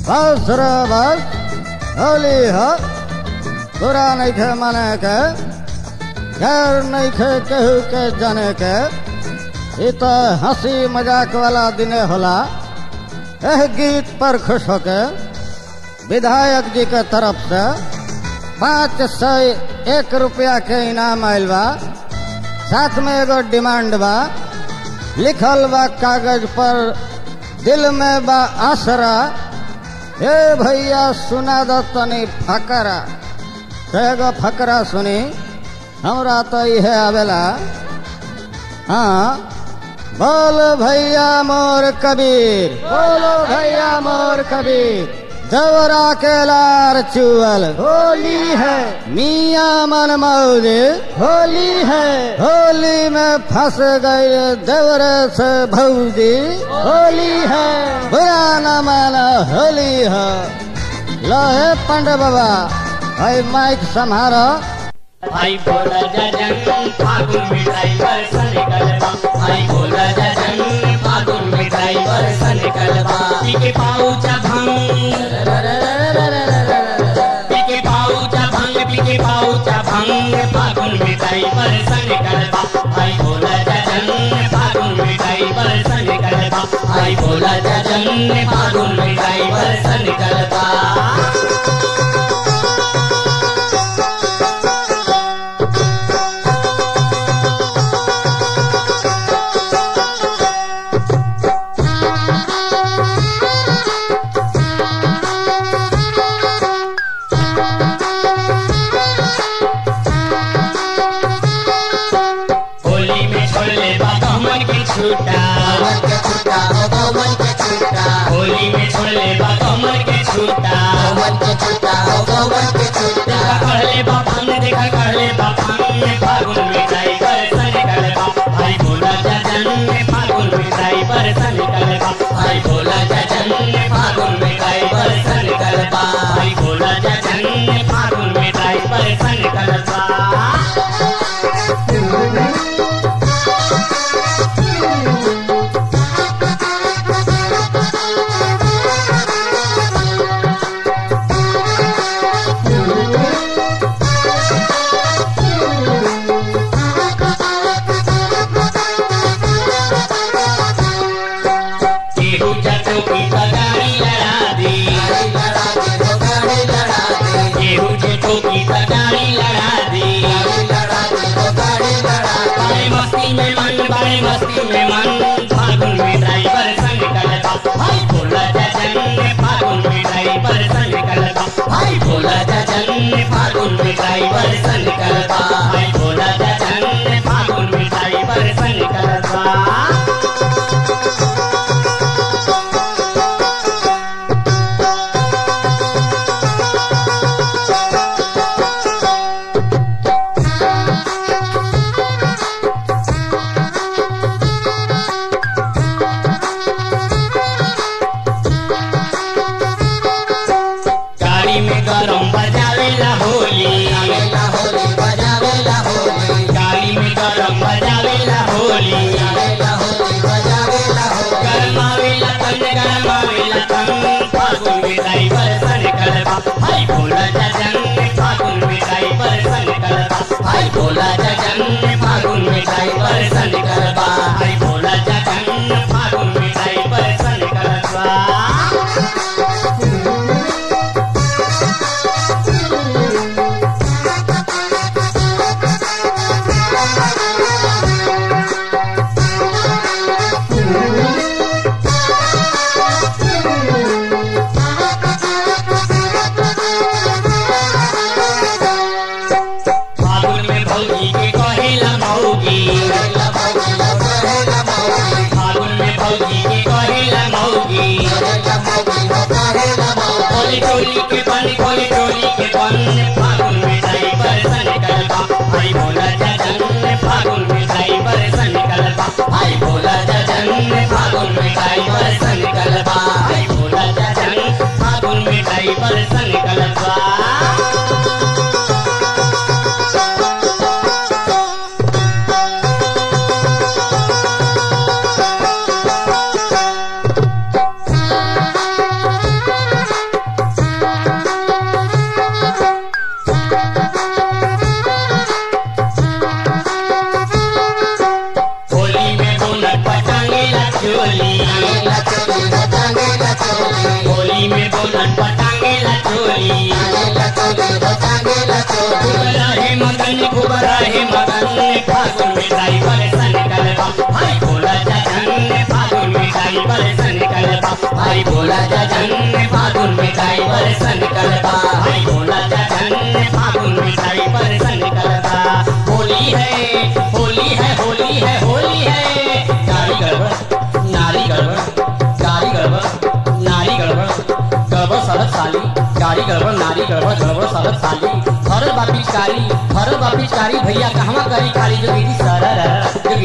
बस रे बस होली ह तोरा नहीं खे माने के खैर नहीं खे केहू के जाने के ई तो हंसी मजाक वाला दिने होला एह गीत पर खुश होके विधायक जी के तरफ से पाँच सौ एक रुपया के इनाम आयल बा साथ में एगो डिमांड बा लिखल बा कागज पर दिल में बा आसरा हे भैया सुना दो तनी फकरा तो एगो फकरा सुनी हमरा तो इहे आवेला हाँ बोल भैया मोर कबीर बोलो भैया मोर कबीर देवरा के लार चुअल होली है मियाँ मन मौज होली है होली में फंस गई देवरे से भौजी होली है बुरा न माना होली है लहे पंडे बाबा भाई माइक संभारो भाई बोला जजन फागुन मिठाई बरसन कलबा भाई बोला जजन फागुन मिठाई बरसन कलबा पीके पाऊचा भंग पीके पाऊचा भंग पीके पाऊचा भंग फागुन मिठाई बरसन कलबा भाई बोला जजन फागुन मिठाई बरसन कलबा भाई बोला जजन फागुन मिठाई बरसन कलबा होली में छोड़ले बा कमर के छूटा होली में छोड़ले बा कमर के छूटा देखा कहले बा फंग देखा कहले बा फंग में फागुन मिठाई बरसन कलबा भाई बोला जजन में फागुन मिठाई बरसन कलबा भाई बोला जजन में फागुन मिठाई बरसन कलबा भाई बोला जजन में फागुन मिठाई बरसन कलबा केहू जटों की तगारी लड़ा दी केहू जटों की तगारी लड़ा दी बड़े मस्ती में मन बड़े मस्ती में मन फागुन में ड्राइवर संग कलबा भाई बोला जजन ने फागुन में ड्राइवर संग कलबा भाई बोला जजन ने फागुन में ड्राइवर संग कलबा भाई बोला जजन ने फागुन में ड्राइवर संग कलबा गाड़ी में गरम बजावेला होली गाड़ी में गरम बजावेला होली गरमावेला तन गरमावेला तन फागुन में ड्राइवर सन कलबा भाई भोला जजन में फागुन में ड्राइवर सन कलबा भाई भोला जजन में फागुन में ड्राइवर सन कलबा भाई भोला जजन में फागुन में ड्राइवर सन कलबा फागुन में भौजी के कहेला मौगी फागुन में भौजी के कहेला मौगी कोली टोली के बन कोली टोली के बन फागुन में ड्राइवर सन कलबा भाई भोला जजन फागुन में ड्राइवर सन कलबा भाई भोला जजन फागुन में ड्राइवर सन कलबा भाई भोला जजन फागुन में ड्राइवर सन कलबा Thank होली में बोलन पटांगे ला चोली खूब रहे मगन खूब रहे मगन फागुन में ड्राइवर सन कलबा भाई बोला जजन फागुन में ड्राइवर सन कलबा भाई बोला जजन फागुन में ड्राइवर सन कलबा भाई बोला जजन फागुन में ड्राइवर सन कलबा होली है होली है होली है होली है गाड़ी गड़बड़ नारी गड़बड़ गाड़ी गड़बड़ नारी गड़बड़ गड़बड़ सड़क साली गाड़ी गड़बड़ नारी गड़बड़ गड़बड़ सड़क साली भरल बा पिचकारी भरल बा पिचकारी भैया कहवा करी खाली जो दीदी सरर जो